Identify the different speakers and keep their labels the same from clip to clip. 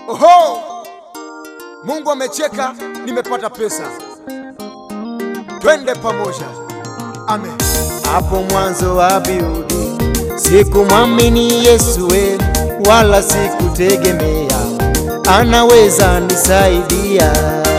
Speaker 1: Oho, Mungu amecheka, nimepata pesa. Twende pamoja, amen.
Speaker 2: Hapo mwanzo wa Biblia sikumwamini Yesu we, wala sikutegemea anaweza nisaidia.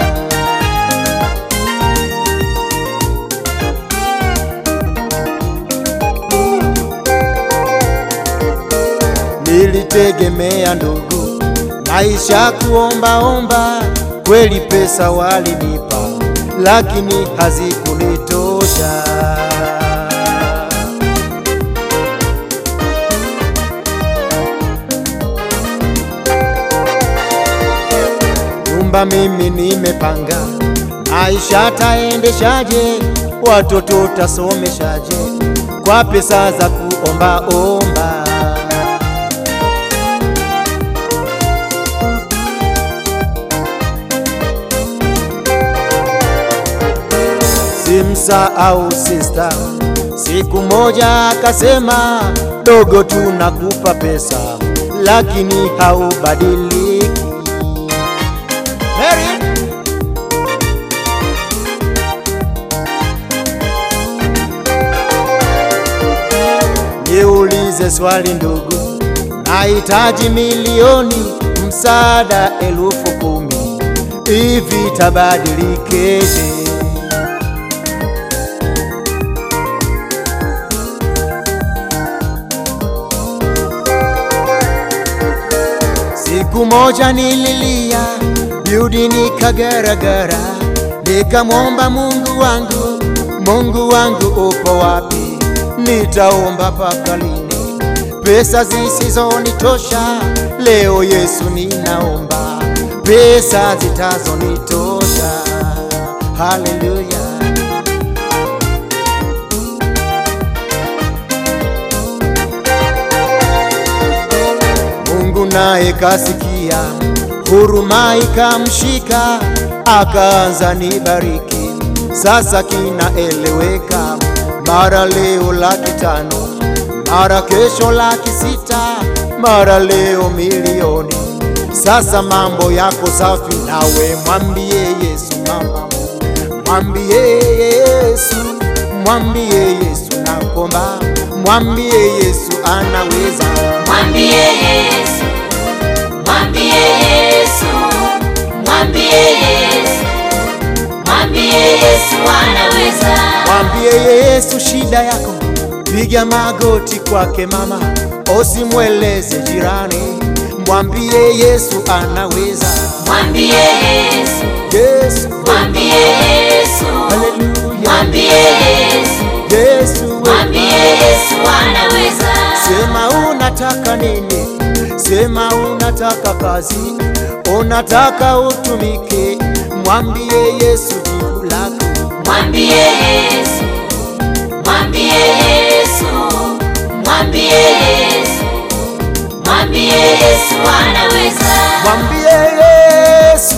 Speaker 2: Nilitegemea ndugu, maisha kuombaomba, kweli pesa walinipa, lakini hazikunitosha. Nyumba mimi nimepanga, maisha taendeshaje? Watoto tasomeshaje? Kwa pesa za kuombaomba. Simsahau sista, siku moja akasema, dogo, tunakupa pesa lakini haubadiliki. Mary, niulize swali ndugu, nahitaji milioni, msaada elfu kumi, hivi tabadilikeje? Siku moja nililia biudi nikagaragara, nikamwomba Mungu wangu, Mungu wangu upo wapi? Nitaomba mpaka lini? Pesa zisizonitosha, leo Yesu ninaomba pesa zitazonitosha. Haleluya! Mungu naye kasikia, huruma ikamshika, akaanza nibariki. Sasa kinaeleweka, mara leo laki tano, mara kesho laki sita, mara leo milioni. Sasa mambo yako safi, nawe mwambie Yesu mama, mwambie Yesu, mwambie Yesu nakomba, mwambie Yesu anaweza.
Speaker 3: Mwambie Yesu, mwambie Yesu, mwambie Yesu, mwambie Yesu anaweza.
Speaker 2: Mwambie Yesu shida yako, piga magoti kwake mama, usimweleze jirani. Mwambie Yesu anaweza.
Speaker 3: Mwambie Yesu,
Speaker 2: Yesu,
Speaker 3: mwambie Yesu,
Speaker 2: haleluya.
Speaker 3: mwambie Yesu,
Speaker 2: Yesu,
Speaker 3: mwambie Yesu anaweza.
Speaker 2: sema unataka nini? Sema unataka kazi, unataka utumike. Mwambie Yesu jibu lako.
Speaker 3: Mwambie Yesu, mwambie Yesu, mwambie Yesu, mwambie Yesu anaweza.
Speaker 2: Mwambie Yesu,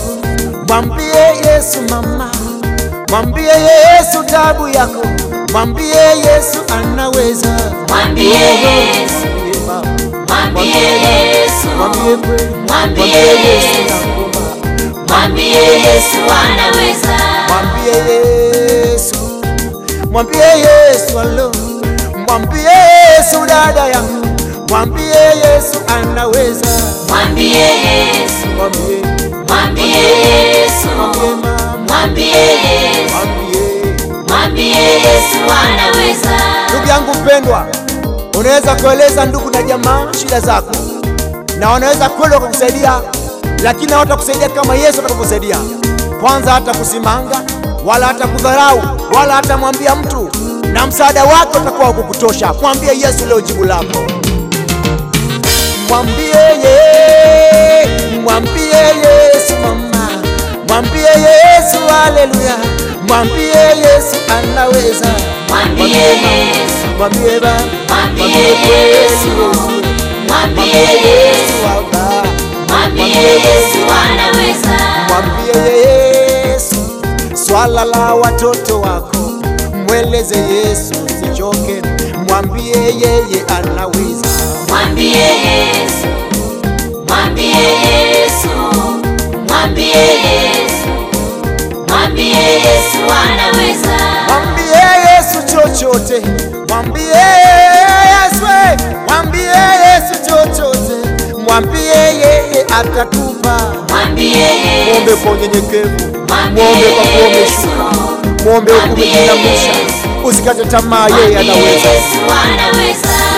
Speaker 2: mwambie Yesu mama, mwambie Yesu tabu yako, mwambie Yesu anaweza.
Speaker 3: Mwambie Yesu,
Speaker 2: Mwambie mama,
Speaker 3: mwambie Yesu,
Speaker 2: mwambie kweli,
Speaker 3: Mwambie
Speaker 2: mwambie Yesu
Speaker 3: Yesu.
Speaker 2: nakuomba.
Speaker 3: mwambie Yesu anaweza.
Speaker 2: Mwambie Yesu, mwambie Yesu alo, mwambie Yesu dada yangu, mwambie Yesu anaweza.
Speaker 3: Mwambie Yesu,
Speaker 2: Mwambie,
Speaker 3: mwambie Yesu,
Speaker 2: mwambie mama,
Speaker 3: mwambie Yesu,
Speaker 2: mwambie
Speaker 3: mwambie Yesu anaweza.
Speaker 2: Ndugu yangu mpendwa, unaweza kueleza ndugu na jamaa shida zako, na wanaweza kweli wakakusaidia, lakini hawatakusaidia kama Yesu atakavyosaidia. Kwanza hata kusimanga wala hata kudharau wala hata mwambia mtu, na msaada wake utakuwa kukutosha. Mwambie Yesu leo jibu lako, mwambie ye, mwambie Yesu mama, mwambie Yesu haleluya, mwambie Yesu anaweza,
Speaker 3: Mwambie
Speaker 2: mama.
Speaker 3: Yesu,
Speaker 2: Mwambie Baba,
Speaker 3: mwambie
Speaker 2: kweli
Speaker 3: Yesu,
Speaker 2: Yesu,
Speaker 3: mwambie
Speaker 2: mwambie
Speaker 3: Yesu,
Speaker 2: Yesu Baba,
Speaker 3: mwambie Yesu anaweza.
Speaker 2: mwambie Yesu swala la watoto wako, mweleze Yesu usichoke, mwambie yeye anaweza.
Speaker 3: Mwambie Yesu, mwambie Yesu, Mwambie Yesu, mwambie Yesu anaweza.
Speaker 2: Mwambie Yesu chochote, mwambie Yesu, mwambie Yesu chochote, mwambie yeye atatupa.
Speaker 3: Mwambie
Speaker 2: Mwombe
Speaker 3: Yesu,
Speaker 2: kwa unyenyekevu,
Speaker 3: mwambie
Speaker 2: mwombe kwa kuwa
Speaker 3: Yesu,
Speaker 2: umeshuka, mwombe huku
Speaker 3: mwambie
Speaker 2: umejinamisha,
Speaker 3: Yesu.
Speaker 2: usikate tamaa, yeye
Speaker 3: mwambie
Speaker 2: anaweza.
Speaker 3: Yesu anaweza.